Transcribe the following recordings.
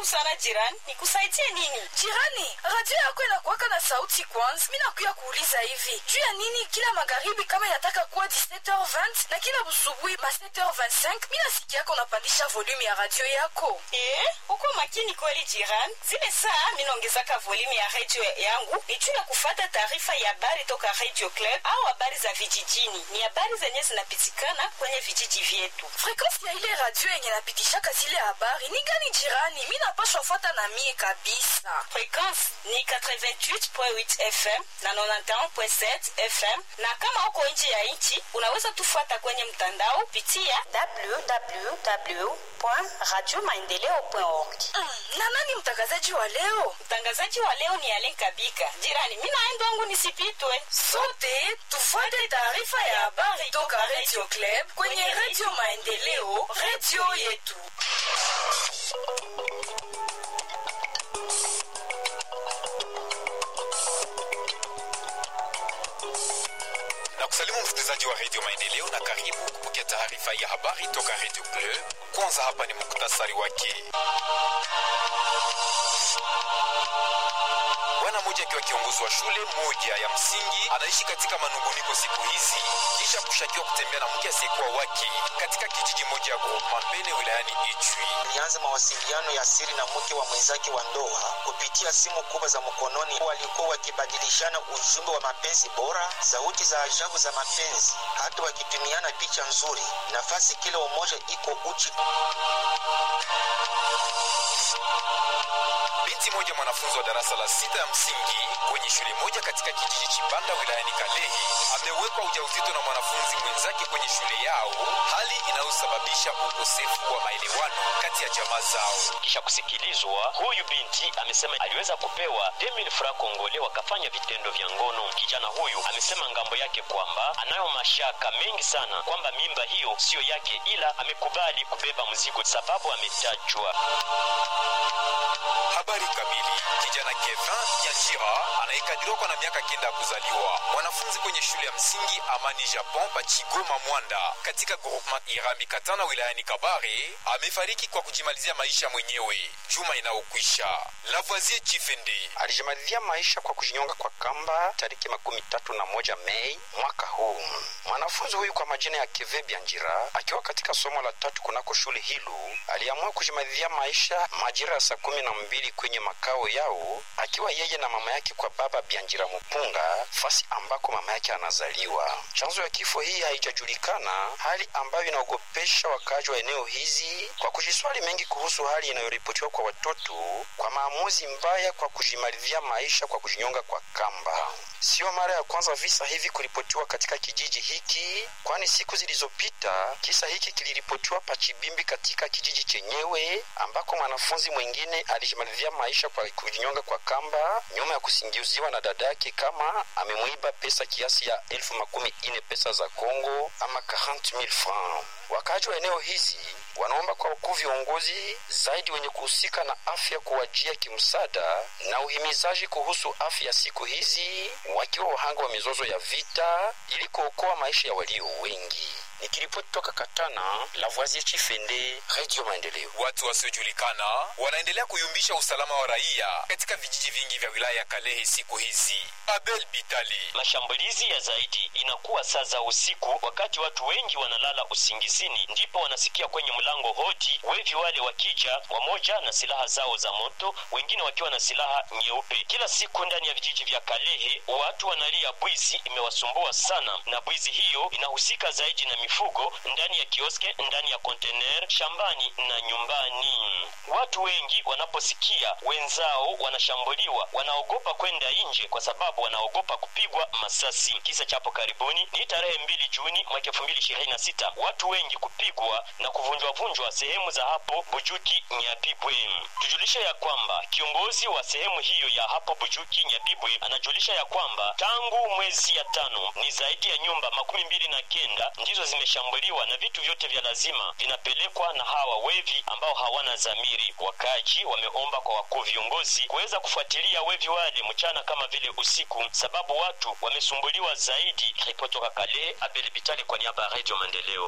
karibu sana jirani nikusaidie nini Jirani, radio yako inakuwaka na sauti kwanza. Mimi nakuya kuuliza hivi. Juu ya nini kila magharibi kama inataka kuwa 17h20 na kila busubuhi ma 7h25 mimi nasikia yako unapandisha volume ya radio yako? Eh, uko makini kweli jirani zile saa minaongezaka volume ya redio yangu ni juu ya kufata taarifa ya habari toka radio club au habari za vijijini ni habari zenye zinapitikana kwenye vijiji vyetu Frequency ya ile radio yenye napitishaka zile habari ni gani jirani? Mimi napashwa fuata na mie kabisa. frekwense ni 88.8 fm na 91.7 fm na kama uko nje ya nchi unaweza tufuata kwenye mtandao pitia www.radiomaendeleo.org. Mm, na nani mtangazaji wa leo? mtangazaji wa leo ni alen kabika jirani mi naenda wangu nisipitwe Sote tufuate taarifa ya habari toka Radio Club kwenye Radio Maendeleo, radio yetu. na kusalimu msikilizaji wa redio maendeleo na karibu kupokea taarifa ya habari toka redio Bleu. Kwanza hapa ni muktasari wake. Bwana mmoja akiwa kiongozi wa shule moja ya msingi anaishi katika manunguniko siku hizi kisha kushakiwa kutembea na mke asiyekuwa wake katika kijiji moja ya Groupema Mbene wilayani Ituri. alianza mawasiliano ya siri na mke wa mwenzake wa ndoa kupitia simu kubwa za mkononi. Walikuwa wakibadilishana ujumbe wa mapenzi bora, sauti za ajabu za mapenzi, hata wakitumiana picha nzuri. Nafasi kila umoja iko uchi. Binti moja mwanafunzi wa darasa la sita ya msingi kwenye shule moja katika kijiji Chibanda wilayani Kalehe amewekwa ujauzito na mwanafunzi mwenzake kwenye shule yao, hali inayosababisha ukosefu wa maelewano kati ya jamaa zao. kisha kusikilizwa huyu binti amesema aliweza kupewa 2000 francs kongole wakafanya vitendo vya ngono kijana huyu amesema ngambo yake kwamba anayo mashaka mengi sana kwamba mimba hiyo siyo yake ila amekubali kubeba mzigo sababu ametajwa Habari kamili. Kijana Kevin Yanjira anayekadiriwa kwa na miaka kenda ya kuzaliwa, mwanafunzi kwenye shule ya msingi Amani Japon pa Chigoma Mwanda katika groupement Irambi Katana wilayani Kabare amefariki kwa kujimalizia maisha mwenyewe juma inayokwisha. Lavoisier Chifende alijimalizia maisha kwa kujinyonga kwa kamba tariki makumi tatu na moja Mei mwaka huu. Mwanafunzi huyu kwa majina ya Keve Bianjira akiwa katika somo la tatu kunako shule hilo aliamua kujimalizia maisha majira ya saa kumi na mbili kwenye makao yao, akiwa yeye na mama yake kwa baba Bianjira Mupunga, fasi ambako mama yake anazaliwa. Chanzo ya kifo hii haijajulikana, hali ambayo inaogopesha wakaaji wa eneo hizi kwa kujiswali mengi kuhusu hali inayoripotiwa kwa watoto kwa maamuzi mbaya kwa kujimalizia maisha kwa kujinyonga kwa kamba. Sio mara ya kwanza visa hivi kuripotiwa katika kijiji hiki, kwani siku zilizopita kisa hiki kiliripotiwa Pachibimbi katika kijiji chenyewe ambako mwanafunzi mwingine alijimalizia maisha kwa kujinyonga kwa kamba nyuma ya kusingiziwa na dada yake kama amemwiba pesa kiasi ya elfu makumi ine pesa za Kongo ama 40000 francs. Wakaaji wa eneo hizi wanaomba kwa wakuu viongozi zaidi wenye kuhusika na afya kuwajia kimsaada na uhimizaji kuhusu afya siku hizi, wakiwa wahanga wa mizozo ya vita ili kuokoa maisha ya walio wengi. Nikiripoti toka Katana, Lavoisier Chifende, Radio Maendeleo. Watu wasiojulikana wanaendelea kuyumbisha usalama wa raia katika vijiji vingi vya wilaya ya Kalehe siku hizi. Abel Bitali mashambulizi ya zaidi inakuwa saa za usiku wakati watu wengi wanalala usingizini ndipo wanasikia kwenye mlango hodi wevi wale wakija wamoja na silaha zao za moto wengine wakiwa na silaha nyeupe kila siku ndani ya vijiji vya kalehe watu wanalia bwizi imewasumbua sana na bwizi hiyo inahusika zaidi na mifugo ndani ya kioske ndani ya kontener shambani na nyumbani watu wengi wanaposikia wenzao wanashambuliwa wanaogopa kwenda nje kwa sababu wanaogopa kupigwa masasi kisa chapo karibuni ni tarehe mbili juni mwaka elfu mbili ishirini na sita watu wengi kupigwa na kuvunjwavunjwa sehemu za hapo bujuki nyabibwe tujulisha ya kwamba kiongozi wa sehemu hiyo ya hapo bujuki nyabibwe anajulisha ya kwamba tangu mwezi ya tano ni zaidi ya nyumba makumi mbili na kenda ndizo zimeshambuliwa na vitu vyote vya lazima vinapelekwa na hawa wevi ambao hawana zamiri wakaji wameomba kwa wakuu viongozi kuweza kufuatilia wevi wale mchana kama vile usiku sababu watu wamesumbuliwa zaidi ripotoka kale abel bitali kwa niaba ya redio maendeleo wakaji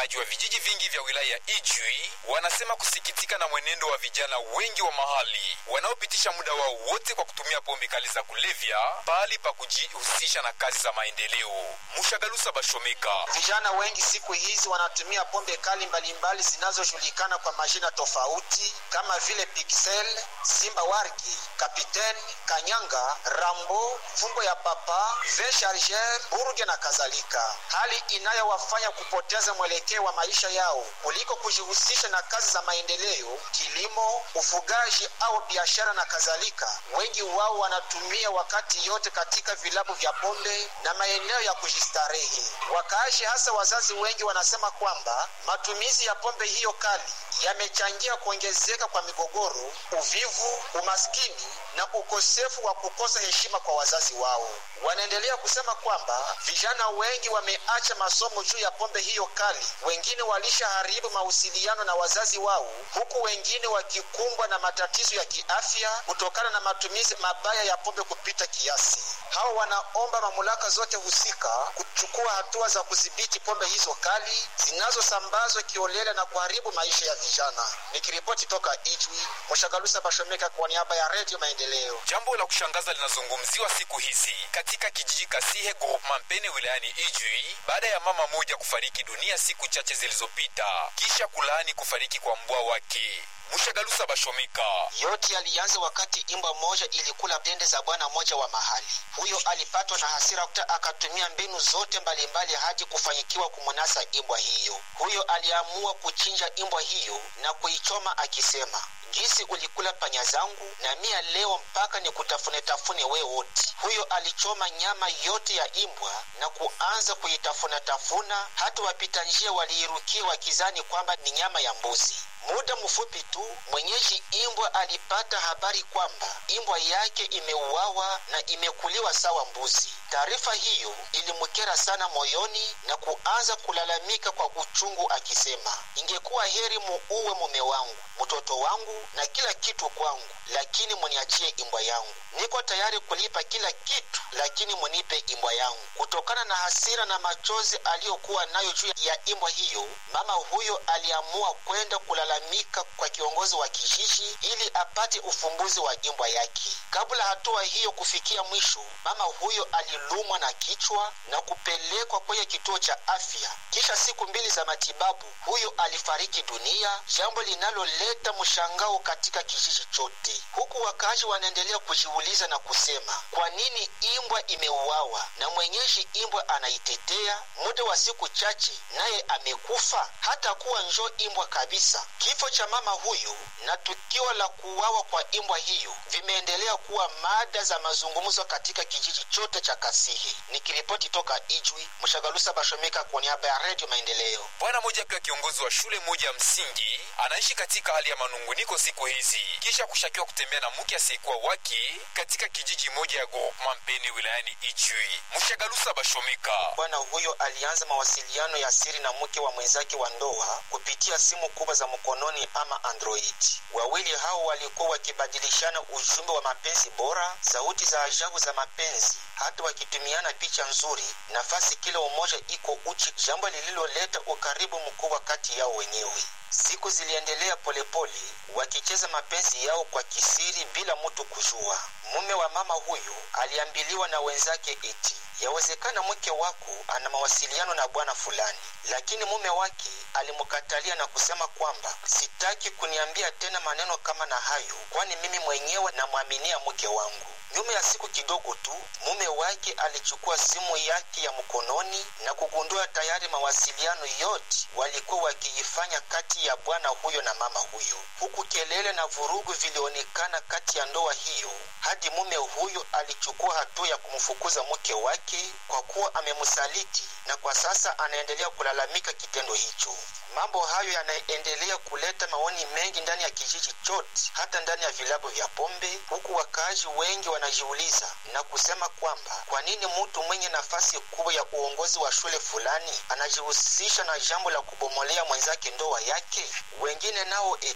Wakaaji wa vijiji vingi vya wilaya ya Ijwi wanasema kusikitika na mwenendo wa vijana wengi wa mahali wanaopitisha muda wao wote kwa kutumia pombe kali za kulevya pahali pa kujihusisha na kazi za maendeleo. Mushagalusa Bashomeka. Vijana wengi siku hizi wanatumia pombe kali mbalimbali zinazojulikana kwa majina tofauti kama vile Pixel, Simba Wargi, Kapiteni, Kanyanga, Rambo, Fumbo ya Papa, V Charger, Burge na kadhalika, hali inayowafanya kupoteza mwelekeo wa maisha yao kuliko kujihusisha na kazi za maendeleo, kilimo, ufugaji au biashara na kadhalika. Wengi wao wanatumia wakati yote katika vilabu vya pombe na maeneo ya kujistarehe. Wakaaji hasa wazazi wengi wanasema kwamba matumizi ya pombe hiyo kali yamechangia kuongezeka kwa migogoro, uvivu, umaskini na ukosefu wa kukosa heshima kwa wazazi wao. Wanaendelea kusema kwamba vijana wengi wameacha masomo juu ya pombe hiyo kali, wengine walishaharibu mawasiliano na wazazi wao, huku wengine wakikumbwa na matatizo ya kiafya kutokana na matumizi mabaya ya pombe kupita kiasi. Hao wanaomba mamlaka zote husika kuchukua hatua za kudhibiti pombe hizo kali zinazosambazwa kiolela na kuharibu maisha ya vijana. Nikiripoti toka Ijwi, Mshagalusa Bashomeka kwa niaba ya Redio Maendeleo. Jambo la kushangaza linazungumziwa siku hizi katika kijiji Kasihe groupement Mpene wilayani Ijwi baada ya mama moja kufariki dunia siku chache zilizopita kisha kulaani kufariki kwa mbwa wake. Mushagalusa Bashomeka. Yote yalianza wakati imbwa moja ilikula dende za bwana moja wa mahali. Huyo alipatwa na hasira kuta akatumia mbinu zote mbalimbali hadi kufanyikiwa kumunasa imbwa hiyo. Huyo aliamua kuchinja imbwa hiyo na kuichoma akisema Gisi ulikula panya zangu na mia leo mpaka ni kutafune tafune we wote. Huyo alichoma nyama yote ya imbwa na kuanza kuitafuna tafuna, hata wapita njia waliirukia wakizani kwamba ni nyama ya mbuzi. Muda mfupi tu mwenyeji imbwa alipata habari kwamba imbwa yake imeuawa na imekuliwa sawa mbuzi. Taarifa hiyo ilimkera sana moyoni na kuanza kulalamika kwa uchungu akisema, ingekuwa heri muuwe mume wangu, mtoto wangu na kila kitu kwangu, lakini muniachie imbwa yangu. Niko tayari kulipa kila kitu, lakini munipe imbwa yangu. Kutokana na hasira na machozi aliyokuwa nayo juu ya imbwa hiyo, mama huyo aliamua kwenda kulalamika kwa kiongozi wa kijiji ili apate ufumbuzi wa imbwa yake. Kabla hatua hiyo kufikia mwisho, mama huyo alilumwa na kichwa na kupelekwa kwenye kituo cha afya. Kisha siku mbili za matibabu, huyo alifariki dunia, jambo linaloleta mshangao katika kijiji chote, huku wakaaji wanaendelea kujiuliza na kusema kwa nini imbwa imeuawa na mwenyeji imbwa anaitetea. Muda wa siku chache naye amekufa, hata kuwa njo imbwa kabisa. Kifo cha mama huyu na tukio la kuuawa kwa imbwa hiyo vimeendelea kuwa mada za mazungumzo katika kijiji chote cha Kasihi. Nikiripoti toka Ijwi, Mshagalusa Bashomeka kwa niaba ya Redio Maendeleo. Bwana moja pia kiongozi wa shule moja ya msingi anaishi katika hali ya manunguniko siku hizi kisha kushakiwa kutembea na mke asiyekuwa wake katika kijiji moja ya groupement Mpene wilayani Ijwi. Mshagalusa Bashomeka. Bwana huyo alianza mawasiliano ya siri na mke wa mwenzake wa ndoa kupitia simu kubwa za mkononi ama Android. Wawili hao walikuwa wakibadilishana ujumbe wa mapenzi bora, sauti za ajabu za mapenzi, hata wakitumiana picha nzuri, nafasi kila umoja iko uchi, jambo lililoleta ukaribu mkubwa kati yao wenyewe. Siku ziliendelea polepole, wakicheza mapenzi yao kwa kisiri bila mtu kujua. Mume wa mama huyu aliambiliwa na wenzake eti yawezekana mke wako ana mawasiliano na bwana fulani, lakini mume wake alimkatalia na kusema kwamba sitaki kuniambia tena maneno kama na hayo, kwani mimi mwenyewe namwaminia mke wangu. Nyuma ya siku kidogo tu mume wake alichukua simu yake ya mkononi na kugundua tayari mawasiliano yote walikuwa wakiifanya kati ya bwana huyo na mama huyo, huku kelele na vurugu vilionekana kati ya ndoa hiyo, hadi mume huyo alichukua hatua ya kumfukuza mke wake kwa kuwa amemsaliti, na kwa sasa anaendelea kulalamika kitendo hicho. Mambo hayo yanaendelea kuleta maoni mengi ndani ya kijiji chote, hata ndani ya vilabu vya pombe, huku wakaaji wengi wanajiuliza na kusema kwamba kwa nini mtu mwenye nafasi kubwa ya uongozi wa shule fulani anajihusisha na jambo la kubomolea mwenzake ndoa yake. Wengine nao eti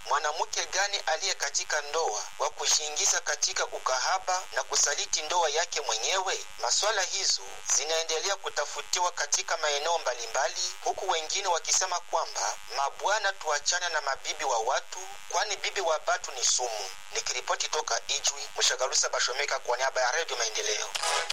mwanamke gani aliye katika ndoa wa kujiingiza katika ukahaba na kusaliti ndoa yake mwenyewe? Maswala hizo zinaendelea kutafutiwa katika maeneo mbalimbali, huku wengine wakisema kwamba mabwana, tuachana na mabibi wa watu, kwani bibi wa batu ni sumu. Nikiripoti toka Ijwi, Mshagalusa Bashomeka kwa niaba ya Redio Maendeleo.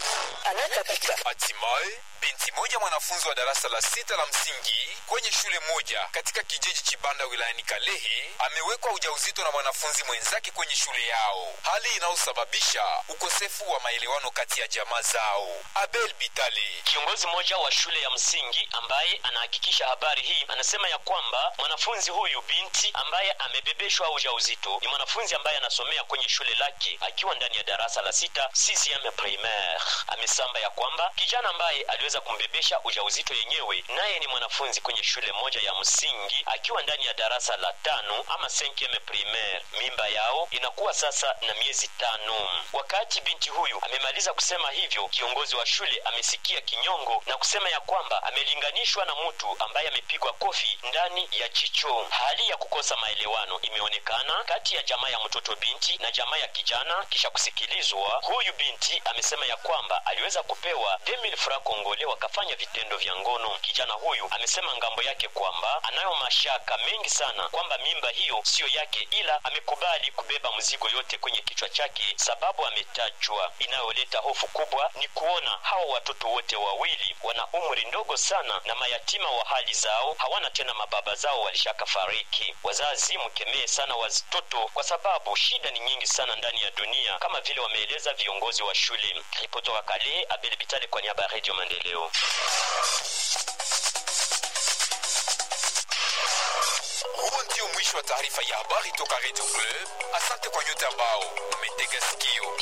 Hatimaye binti moja mwanafunzi wa darasa la sita la msingi kwenye shule moja katika kijiji Chibanda wilayani Kalehe amewekwa ujauzito na mwanafunzi mwenzake kwenye shule yao, hali inayosababisha ukosefu wa maelewano kati ya jamaa zao. Abel Bitale, Kiongozi mmoja wa shule ya msingi ambaye anahakikisha habari hii anasema ya kwamba mwanafunzi huyu binti ambaye amebebeshwa ujauzito ni mwanafunzi ambaye anasomea kwenye shule lake akiwa ndani ya darasa la sita CCM primaire. Amesamba ya kwamba kijana ambaye aliweza kumbebesha ujauzito yenyewe naye ni mwanafunzi kwenye shule moja ya msingi akiwa ndani ya darasa la tano ama 5 primaire. Mimba yao inakuwa sasa na miezi tano. Wakati binti huyu amemaliza kusema hivyo, kiongozi wa shule amesikia kinyongo na kusema ya kwamba amelinganishwa na mtu ambaye amepigwa kofi ndani ya jicho. Hali ya kukosa maelewano imeonekana kati ya jamaa ya mtoto binti na jamaa ya kijana. Kisha kusikilizwa, huyu binti amesema ya kwamba aliweza kupewa 2000 francs kongole wakafanya vitendo vya ngono. Kijana huyu amesema ngambo yake kwamba anayo mashaka mengi sana kwamba mimba hiyo siyo yake, ila amekubali kubeba mzigo yote kwenye kichwa chake, sababu ametajwa. Inayoleta hofu kubwa ni kuona hawa watoto wote wawili wana umri ndogo sana na mayatima wa hali zao, hawana tena mababa zao, walishaka fariki. Wazazi mkemee sana watoto, kwa sababu shida ni nyingi sana ndani ya dunia, kama vile wameeleza viongozi wa shule. Ripotoka Kale, Abel Bitale kwa niaba ya Radio Maendeleo. huo ndio mwisho wa taarifa ya habari toka Radio Club. Asante kwa nyote ambao umetega sikio.